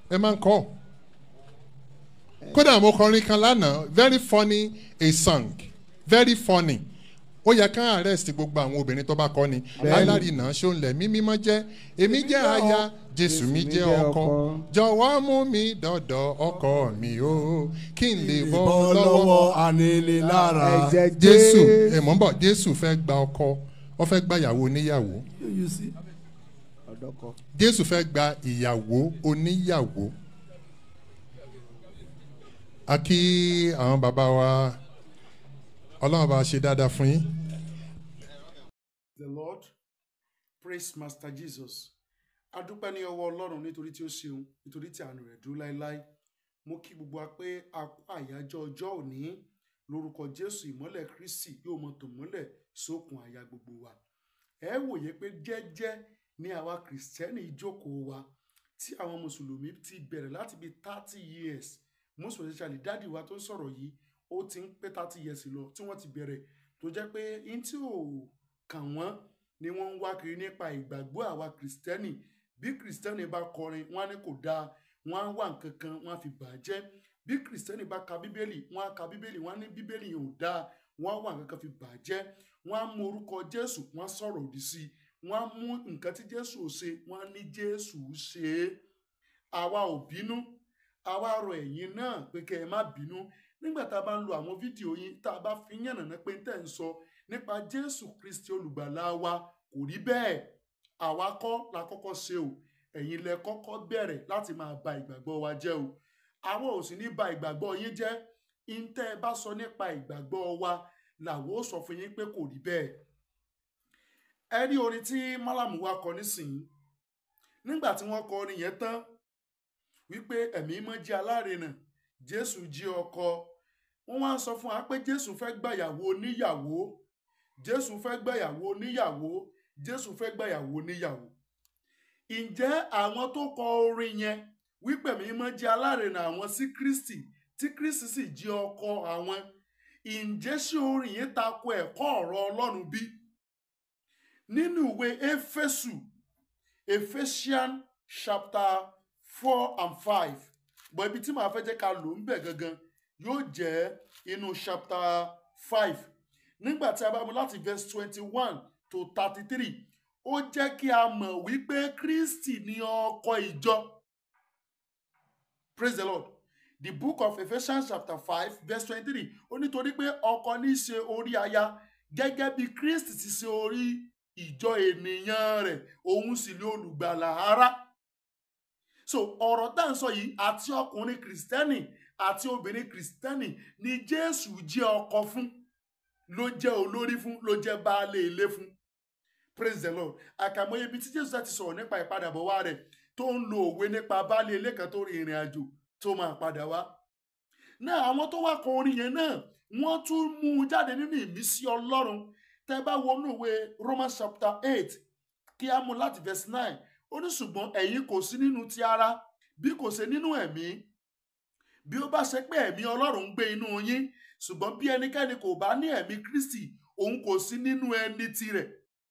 ẹ máa ń kọ́ kódà mo kọrin kan lánàá very funny a song very funny ó yẹ ká arrest gbogbo àwọn obìnrin tó bá kọ́ ni alárinà ṣóńlẹ̀ mí mímọ́ jẹ́ èmi jẹ́ aya jésù mi jẹ́ ọkọ jọ̀wọ́ mú mi dọ̀dọ̀ ọkọ mi o kí n lè bọ́ bọ́ lọ́wọ́ lọ́wọ́ aninilára. ẹ̀jẹ̀ jésù ẹ̀ mọ́ bọ̀ jésù fẹ́ gba ọkọ ó fẹ́ gba ìyàwó oníyàwó You see? ọ̀dọ́kọ. jésù fẹ́ gba ìyàwó oníyàwó a kí àwọn bàbá wa ọlọ́run bá ṣe dáadáa fún yín the lord praise master jesus adúpẹ́ ní ọwọ́ ọlọ́run nítorí tí ó ṣeun nítorí tí àánú rẹ̀ dúró láéláé mo kí gbogbo wa pé a kú àyájọ́ ọjọ́ òní lórúkọ jésù ìmọ́lẹ̀ kristi yóò mọ tò mọ́lẹ̀ sókun àyà gbogbo wa ẹ wòye pé jẹ́jẹ́ ní àwa kìrìsìtẹ́nì ìjókòó wa tí àwọn mùsùlùmí ti bẹ̀rẹ̀ láti bí thirty years most especially dáàdì wa tó ń sọ̀rọ̀ yìí ó ti ń pé thirty years lọ tí wọ́n ti bẹ̀rẹ̀ tó jẹ́ pé n tí ò kàn wọ́n ni wọ́n ń wá kiri nípa ìgbàgbọ́ àwa kìrìsìtẹ́nì bí kìrìsìtẹ́nì bá kọrin wọ́n á ní kò dáa wọ́n á wá nǹkan kan wọ́n á fi bà á jẹ́ bí kìrìsìtẹ́nì bá ka bíbélì wọ́n á ka bíbélì wọ́n á ní bíbélì yẹn ò dáa wọ́n á wá nǹkan kan fi bà á jẹ́ wọ́n á mú orúkọ jésù wọ́n á sọ̀rọ̀ òdì sí i wọ́n á mú nǹkan tí jésù ò ṣe wọ́n á ní jésù ṣe é àwa ò bínú àwa rọ ẹ̀yin náà pé kẹ́ ẹ má bínú nígbà tá a bá ń lo àwọn fídíò yín tá a bá fi yànnàná pé tẹ̀ ń sọ nípa jésù kristi olùgbàlà wa kò rí bẹ́ẹ̀ àwa kọ́ la kọ́kọ́ ṣe o ẹ̀yin lẹ kọ́kọ́ bẹ̀rẹ̀ láti máa ba ìgbàgbọ́ wa jẹ́ o àwọn ò sì ní ba ìgbàgbọ́ yín jẹ́ ìǹtẹ́ ẹ bá sọ nípa ìgbàgbọ́ wa làwọn ò sọ fún yín pé kò rí bẹ́ẹ̀ ẹ rí orin tí málàmù wa kọ nísìnyí nígbà tí wọ́n kọ orin yẹn tán wípé ẹ̀mí mọ́ jẹ́ alárinà jésù jí ọkọ wọ́n wá ń sọ fún wa pé jésù fẹ́ gbàyàwó oníyàwó jésù fẹ́ gbàyàwó oníyàwó jésù fẹ́ gbàyàwó oníyàwó ǹjẹ́ àwọn tó kọ orin yẹn wípé ẹ̀mí mọ́ jẹ́ alárinà àwọn sí kristi tí kristi sì jí ọkọ àwọn ǹjẹ́ ṣé orin yẹn tako ẹ̀kọ́ ọ̀rọ̀ ọlọ́run bí nínú ìwé éfésù ephesians chapter four and five bọ̀ ibi tí màá fẹ́ jẹ́ ká lò ń bẹ̀ gangan yóò jẹ́ inú chapter five nígbà tí a bá mú láti verse twenty one to thirty three ó jẹ́ kí a mọ̀ wípé kristi ni ọkọ ìjọ praise the lord the book of ephesians chapter five verse twenty-three ó nítorí pé ọkọ ní í ṣe orí aya gẹ́gẹ́ bí kristi ti ṣe orí ìjọ ènìyàn rẹ̀ òun sì ni olùgbàlà ara so ọ̀rọ̀ tá à ń sọ yìí àti ọkùnrin kìrìsìtẹ́nì àti obìnrin kìrìsìtẹ́nì ni jésù jẹ́ ọkọ fún ló jẹ́ olórí fún ló jẹ́ baálé ilé fún praise the lord àkàmọye ibi tí jésù ti sọ̀rọ̀ nípa ìpadàbọ̀ wá rẹ̀ tó ń lo òwe nípa baálé ilé kan tó rin ìrìn àjò tó máa padà wá náà àwọn tó wá kọ orin yẹn náà wọ́n tún mú un jáde nínú ìmísí ọlọ́run tẹ́ bá wọnú ìwé romans chapter eight kí á mú láti verse nine ó ní ṣùgbọ́n ẹ̀yin kò sí nínú ti ara bí kò ṣe nínú ẹ̀mí bí ó bá ṣe pé ẹ̀mí ọlọ́run ń gbé inú yín ṣùgbọ́n bí ẹnikẹ́ni kò bá ní ẹ̀mí kristi òun kò sí nínú ẹni tirẹ̀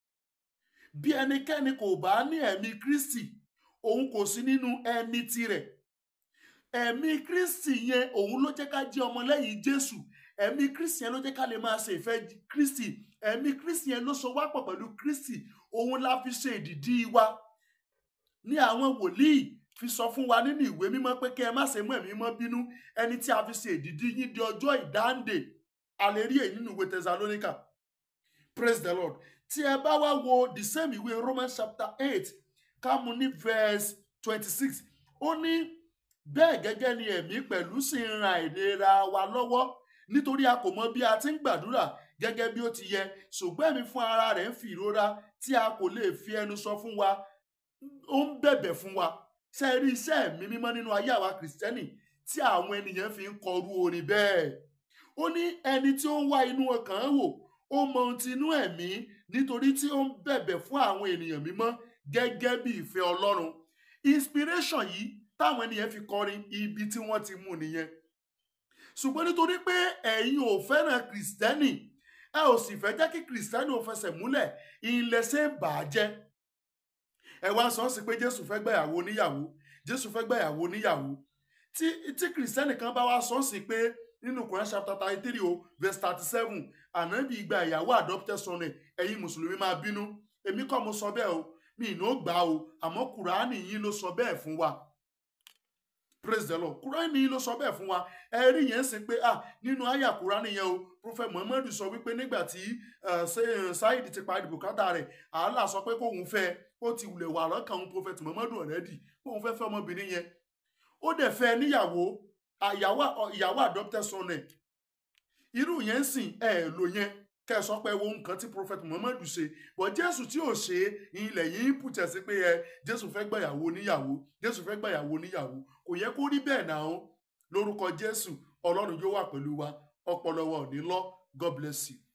bí ẹnikẹ́ni kò bá ní ẹ̀mí kristi òun kò sí nínú ẹni tirẹ̀ ẹ̀mí kristi yẹn òun ló jẹ́ ká jẹ́ ọmọlẹ́yìn jésù ẹ̀mí kristi yẹn ló jẹ́ ká lè máa ṣe ìfẹ́ kristi ẹ̀mí kristi yẹn ló so wá pọ̀ pẹ̀lú kristi òun la fi ṣe ìdìdí wa ní àwọn wòlíì fi sọ fún wa nínú ìwé mímọ́ pé kí ẹ má ṣe mú ẹ̀mí mọ́ bínú ẹni tí a fi ṣe ìdìdí yín di ọjọ́ ìdáǹdè a lè rí èyí nínú ìwé thessalonica praise the lord tí ẹ bá wá wo the same ìwé romans chapter eight ká mú ní verse twenty-six ó ní bẹ́ẹ̀ gẹ́gẹ́ ni ẹ̀mí pẹ̀lú sì ń ran ìlera wa lọ́wọ́ nítorí a kò mọ bí a ti ń gbàdúrà gẹ́gẹ́ bí ó ti yẹ ṣùgbọ́n ẹ̀mí fún ara rẹ̀ ń fi ìrora tí a kò lè fi ẹnu sọ fún wa ó ń bẹ̀bẹ̀ fún wa ṣe rí iṣẹ́ ẹ̀mí mímọ́ nínú ayé àwa kìrìsìtẹ́nì tí àwọn ènìyàn fi ń kọrú orin bẹ́ẹ̀ ó ní ẹni tí ó ń wá inú ọkàn wò ó mọ ohun ti inú ẹ̀mí nítorí tí ó ń bẹ̀bẹ̀ fún àwọn ènìyàn mímọ́ gẹ́gẹ́ bí ìfẹ́ ọlọ́run inspiration yìí táwọn ènìyàn fi kọrin ibi tí wọ́n ti mú nìyẹn ṣùgbọ́n nítorí pé ẹ̀yin ò fẹ́ràn kìrìsìtẹ́nì ẹ ò sì fẹ́ jẹ́ kí kìrìsìtẹ́nì ò fẹsẹ̀ múlẹ̀ ìlẹ̀ṣẹ̀ bà á jẹ́ ẹ wá sọ sí pé jésù fẹ́ gbàyàwó oníyàwó jésù fẹ́ gbàyàwó níyàwó tí tí kìrìsìtẹ́nì kan bá wá sọ sí pé nínú Quran chapter thirty three o verse thirty seven ànábì gba ìyàwó adopted son ẹ̀ ẹ̀yin mùsùlùmí máa bínú èmi kọ́ mo sọ bẹ́ẹ̀ o mi ì ní ó gbà o àmọ́ kùránì yín ló sọ bẹ́ẹ̀ fún wa praise the lord kúránì yìí ló sọ bẹ́ẹ̀ fún wa ẹ rí yẹn sí pé ah nínú àyà kúránì yẹn o prophet muhammadu sọ wípé nígbà tí saheed ti parí bùkátà rẹ̀ àhálà sọ pé kóun fẹ́ ó ti wulẹ̀ wà lọ́kàn òun prophet muhammadu already kóun fẹ́ fẹ́ ọmọbìnrin yẹn ó dẹ̀ fẹ́ níyàwó ìyàwó adopted son ẹ̀ irú yẹn sìn ẹ̀ lò yẹn kẹ́ ẹ sọ pé wo nǹkan tí prophet muhammadu ṣe bọ̀ jésù tí ò ṣe ilẹ̀ yìí ń pùtẹ̀ sí pé ẹ jésù fẹ́ gbàyàwó níyàwó jésù fẹ́ gbàyàwó níyàwó kò yẹ kó rí bẹ́ẹ̀ náà lórúkọ jésù ọlọ́run yóò wà pẹ̀lú wa ọpọlọ wa ò ní lọ god bless you.